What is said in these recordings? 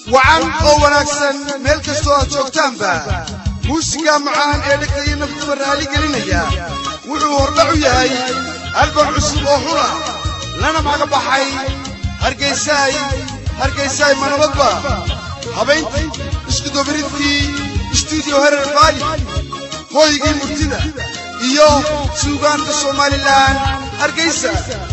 wacan oo wanaagsan meel kastoo aad joogtaanba muusiga macaan ee dhegtaiyo naftuba raali gelinaya wuxuu hordhac u yahay albam cusub oo xula lana maga baxay hargaysaay hargaysaay manabadba habayntii iskudobaridkii istuudiyo herer baali hooygii murtida iyo suugaanta somalilan hargaysa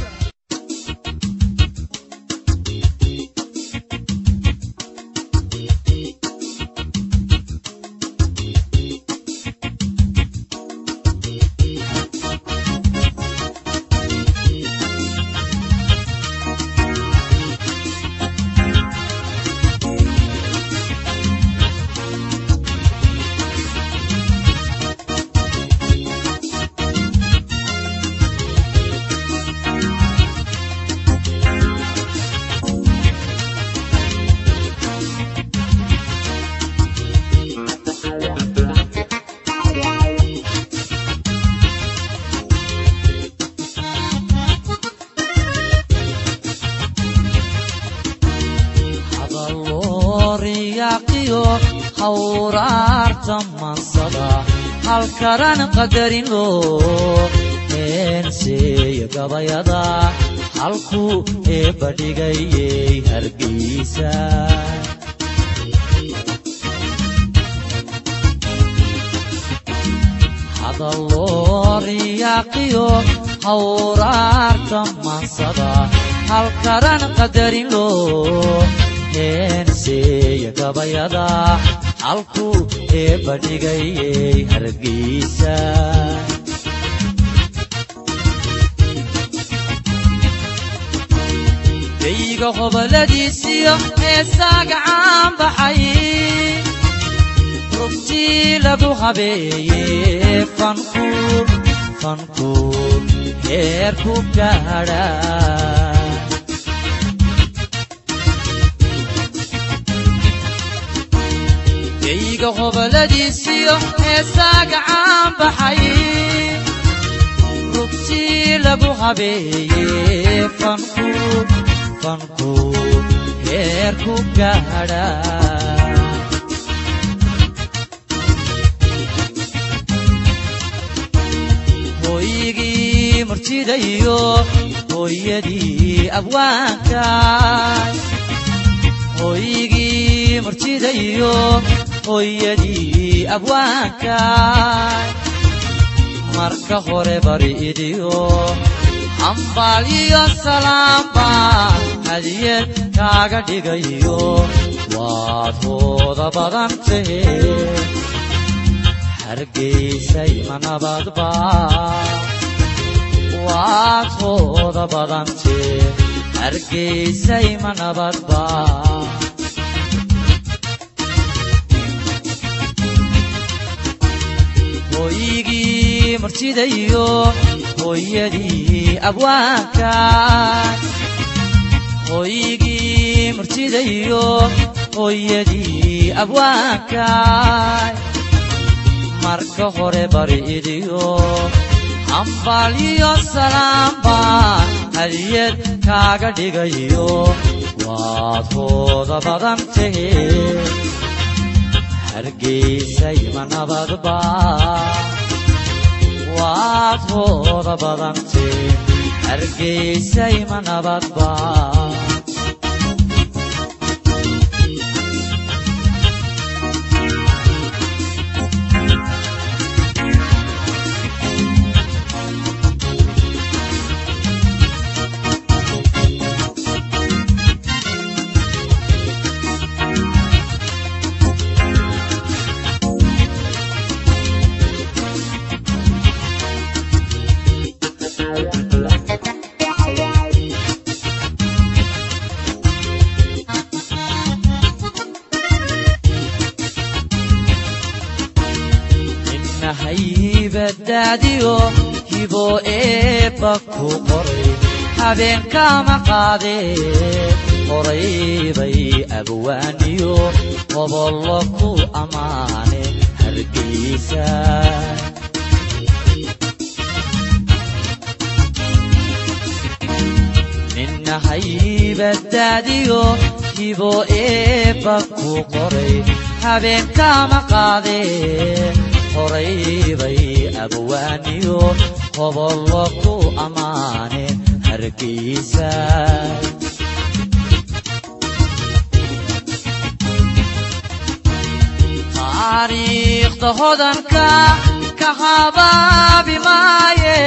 halkaran qadarin loo heenseeya gabayada halkuu eebba dhigayey hargaysa hadalloo riyaaqiyo hawraarta mansada halkaran qadarin loo heenseeya gabayada halkuu eebba dhigayey hargaysa geyga hoboladiisiyo heesaaga caan baxay rugtii lagu habeeye fanku fanku heerku gaadha geyga hoboladiisiyo heesaaga caan baxay rugtii lagu habeeye fanku fanku heerku gaadha hooygii murtida iyo hooyadii abwaanka hooygii murtida iyo hooyadii abwaanka marka hore bari idiyo hambaal iyo salaamba hadiyad kaaga dhigayo waad hooda badan tahe hargaysay ma nabadba waad hooda badante hargaysay ma nabadba hooygii martida iyo hooyadii abwaanka hooygii martida iyo hooyadii abwaanka marka hore bari idiyo hambaal iyo salaamba hadiyad kaaga dhigayo waad hooda badan tahe hargaysay ma nabadba waad hooda badante hargaysay ma nabadba haybadaadiyo hibo eebba ku qoray habeenkama qaadee horay bay abwaaniyo hobollo ku ammaane hargaysa ninna haybadaadiyo hibo eebba ku qoray habeenkama qaadee horay bay abwaaniyo hobollo ku ammaaneen hargeysa taariikhda hodanka ka habaabi maaye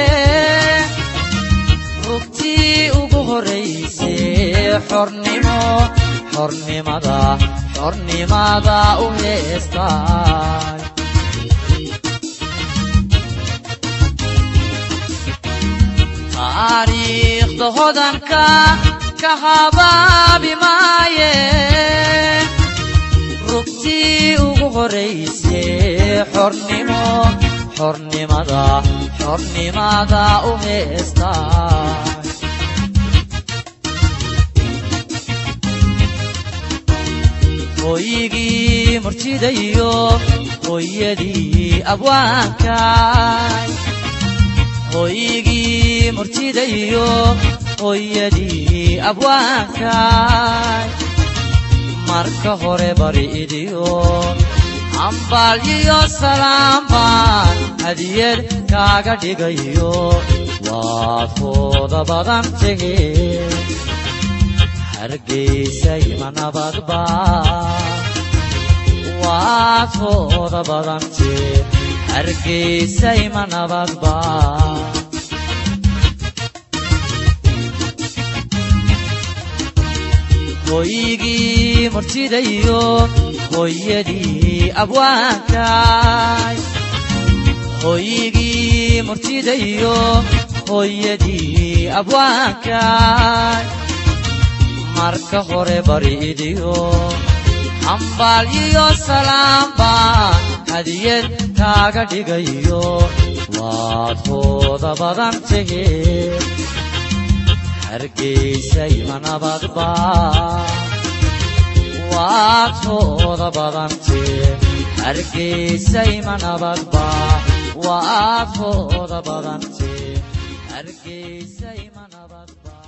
rugtii ugu horraysay xornimo xornimada xornimada u heestaay taariikhda hodanka ka habaabi maaye rugtii ugu horraysay xornimo xornimada xornimada u heestaay hooyigii murtidayo hooyadii abwaankaay hooyigii murtidayo hooyadii abwaankaay marka hore bari idiyo ambaal iyo salaam baan hadiyad kaaga dhigayo waad fooda badan tegeen hargeysay ma nabadba waad fooda badantee hargeysay ma nabadba hooyigii murtidayo hooyadii abwaankaay hooyigii murtidayo hooyadii abwaankaay marka hore bari idiyo ambaal iyo salaam baan hadiyad kaaga dhigayo waad fooda badan tegeen hargeysay ma nabadba waad fooda badantee hargeysay ma nabadba waad fooda badantee hargeysay ma nabadba